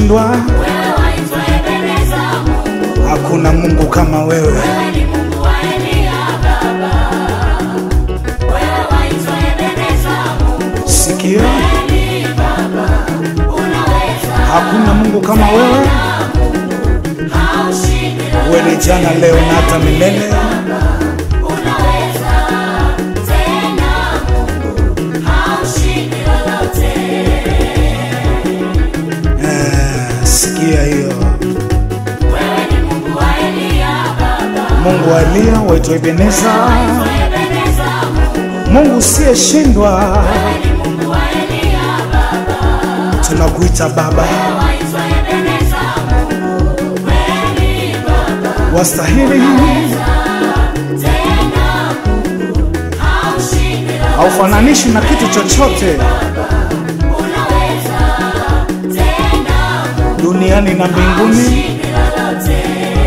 usiyeshindwa, wewe waitwa Ebeneza Mungu, hakuna Mungu kama wewe. wewe ni Mungu wa Eliya Baba. Wewe waitwa Ebeneza Mungu, Sikia, kweli Baba, unaweza hakuna Mungu kama wewe. haushindi Wewe ni jana, leo na hata milele. unaweza tena Mungu, haushindi lolote. Eh, sikia hiyo. Wewe ni Mungu wa Eliya Baba, Mungu wa Eliya waitwa Ebeneza, waitwa Ebeneza Mungu, Mungu usiyeshindwa, wewe ni Mungu wa Eliya Baba. tunakuita Baba, Waitwa Ebeneza Mungu, kweli Baba, wastahili, tena Mungu, haushindi lolote. haufananishi na kitu chochote Unaweza tena Mungu, duniani na mbinguni. haushindi lolote.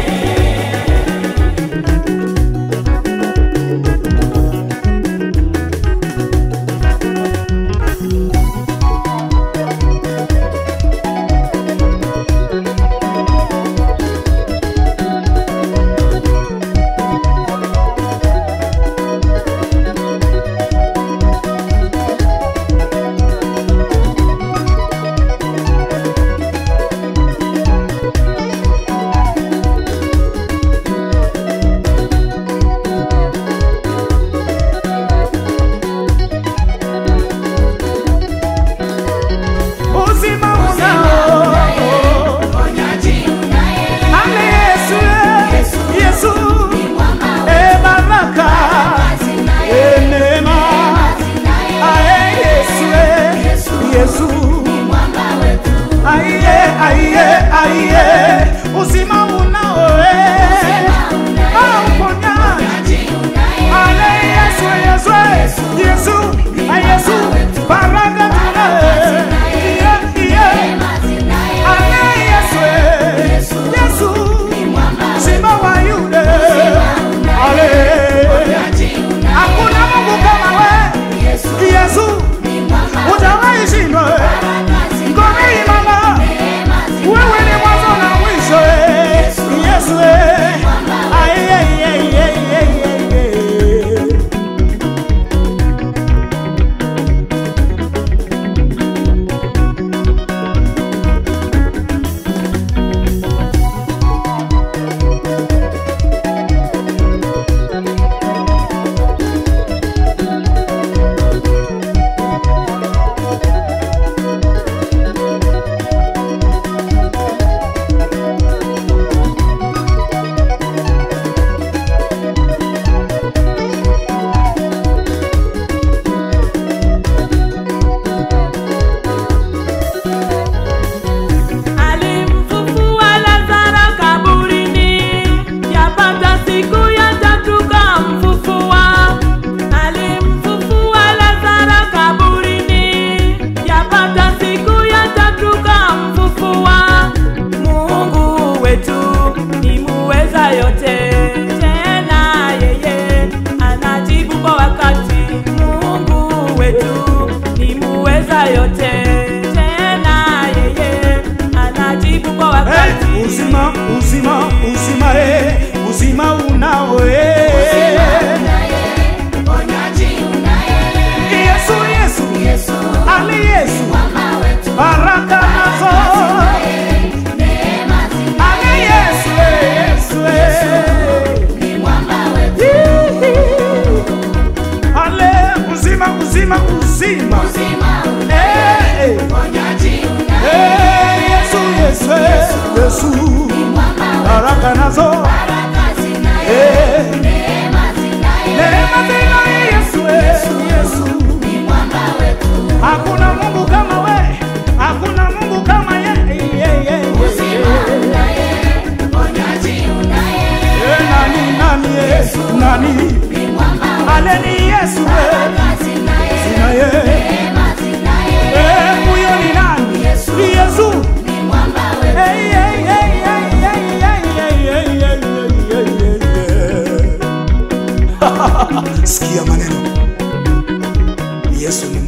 Uzima unao Mponyaji unaye, Ale Yesu, eh, Yesu, ni mwamba eh, baraka, wazi naye, eh, neema, wazi naye, ae Yesu, eh, Yesu, ni mwamba wetu. aiye, aiye, aiye, uzima unao, eh, ah, uponyaji. Mponyaji unaye, Ale Yesu, Yesu, eh, Yesu, ah, Yesu, baraka tunaye, iye, iye, wazi naye, ale Yesu, eh, Yesu, ni mwamba Simba wa Yuda, ale Mponyaji unaye, Hakuna Mungu kama wewe Yesu, Yesu, ni mwamba hujawahi shindwa. wazi Ngome imara, neema zi- wewe ni mwanzo na mwisho. eh. Yesu, eh. Ai, ai, ai, ai, ai, ai, ai. Alimfufua Lazaro kaburini, yapata siku ya tatu kamfufua. Alimfufua Lazaro kaburini, yapata siku ya tatu kamfufua. Mungu wetu ni muweza yote, tena yeye anajibu kwa wakati. Mungu wetu ni muweza yote, tena yeye anajibu kwa wakati. Eh, uzima uzima uzima eh, uzima unao eh. unaye, mponyaji unaye, Yesu Yesu Yesu, ali Yesu mwamba wetu, baraka nazo neema zi- ali Yesu eh, Yesu eh. ni mwamba wetu, Ale uzima uzima uzima uzima eh, eh. mponyaji unaye, Eh, Yesu Yesu eh, Yesu mwamba wetu, baraka nazo baraka zinaye, eh. neema zinaye, Neema zina Yesu eh, Yesu ni mwamba wetu, Hakuna Mungu kama we, hakuna Mungu kama ye, ye, ye, ye. uzima unaye, mponyaji unaye, Eh, nani nani eh, nani ni mwamba ale ni Yesu eh, baraka zinaye, na ye neema zinaye, eh, huyo ni nani? Ni Yesu ni mwamba wetu. Eh, eh, eh, eh, eh, eh, eh, eh, eh, eh, eh, eh, eh. Sikia maneno Yesu ni